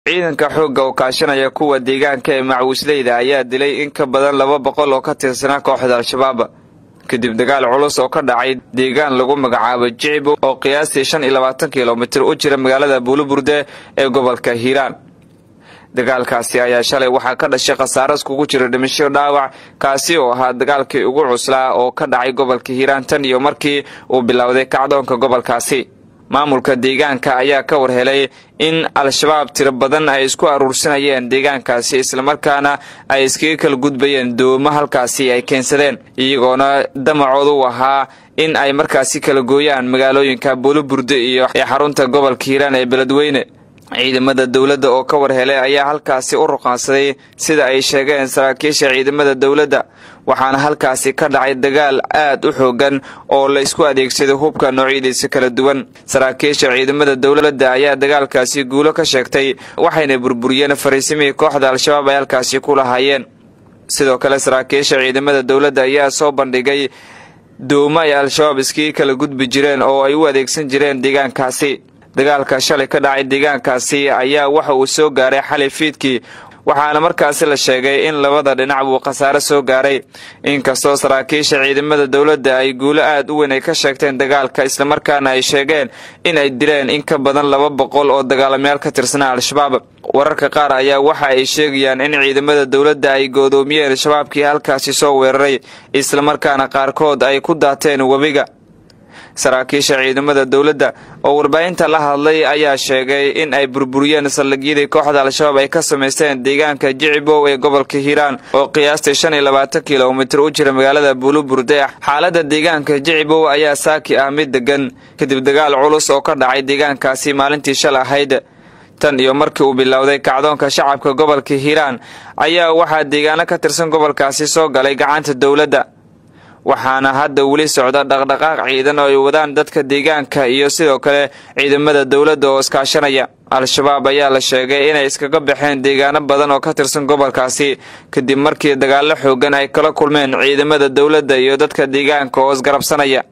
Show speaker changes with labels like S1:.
S1: ciidanka xoogga oo kaashanaya kuwa deegaanka ee macwisleyda ayaa dilay in ka badan laba boqol oo ka tirsanaa kooxda al-shabaab kadib dagaal culus oo ka dhacay deegaan lagu magacaabo jicibo oo qiyaastii shan iyo labaatan kilomitir u jira magaalada buuliburde ee gobolka hiiraan dagaalkaasi ayaa shalay waxaa ka dhashay khasaaro iskugu jira dhimasho dhaawac kaasi oo ahaa dagaalkii ugu cuslaa oo ka dhacay gobolka hiiraan tan iyo markii uu bilowday kacdoonka gobolkaasi maamulka deegaanka ayaa ka war helay in al-shabaab tiro badan ay isku aruursanayeen deegaankaasi islamarkaana ay iskaga kala gudbayeen doomo halkaasi ay keensadeen iyagoona damacoodu u ahaa in ay markaasi kala gooyaan magaalooyinka buuliburde iyo ee xarunta gobolka hiiraan ee beledweyne ciidamada dowladda oo ka war helay ayaa halkaasi u ruqaansaday sida ay sheegeen saraakiisha ciidamada dowladda waxaana halkaasi ka dhacay dagaal aad u xoogan oo la isku adeegsaday hubka noocyadiisa kala duwan saraakiisha ciidamada dowladda ayaa dagaalkaasi guulo ka sheegtay waxayna burburiyeen fariisimihii kooxda al-shabaab ay halkaasi ku lahaayeen sidoo kale saraakiisha ciidamada dowladda ayaa soo bandhigay doomo ay al-shabaab iskii kala gudbi jireen oo ay u adeegsan jireen deegaankaasi dagaalka shalay ka dhacay deegaankaasi ayaa waxa uu soo gaaray xalay fiidkii waxaana markaasi la sheegay in labada dhinac buu khasaare soo gaaray inkastoo saraakiisha ciidamada dowladda ay guulo aad u weyn ay ka sheegteen dagaalka islamarkaana ay sheegeen in ay dileen in ka badan laba boqol oo dagaalamayaal ka tirsanaa al-shabaab wararka qaar ayaa waxa ay sheegayaan in ciidamada dowladda ay goodoomiyeen shabaabkii halkaasi soo weeraray islamarkaana qaarkood ay ku daateen webiga saraakiisha ciidamada dowladda oo warbaahinta la hadlay ayaa sheegay in ay burburiyeen saldhigyadii kooxda al-shabaab ay ka samaysteen deegaanka jicibow ee gobolka hiiraan oo qiyaastii shan iyo labaatan kilomitir u jira magaalada buuliburde xaaladda deegaanka jicibow ayaa saaki ah mid degan kadib dagaal culus oo ka dhacay deegaankaasi maalintii shal ahayd tan iyo markii uu bilowday kacdoonka shacabka gobolka hiiraan ayaa waxaa deegaano ka tirsan gobolkaasi soo galay gacanta dowladda waxaana hadda weli socda dhaqdhaqaaq ciidan oo ay wadaan dadka deegaanka iyo sidoo kale ciidamada dowladda oo iskaashanaya al-shabaab ayaa la sheegay inay iskaga baxeen deegaano badan oo ka tirsan gobolkaasi kadib markii dagaallo xoogan ay kala kulmeen ciidamada dowladda iyo dadka deegaanka oo isgarabsanaya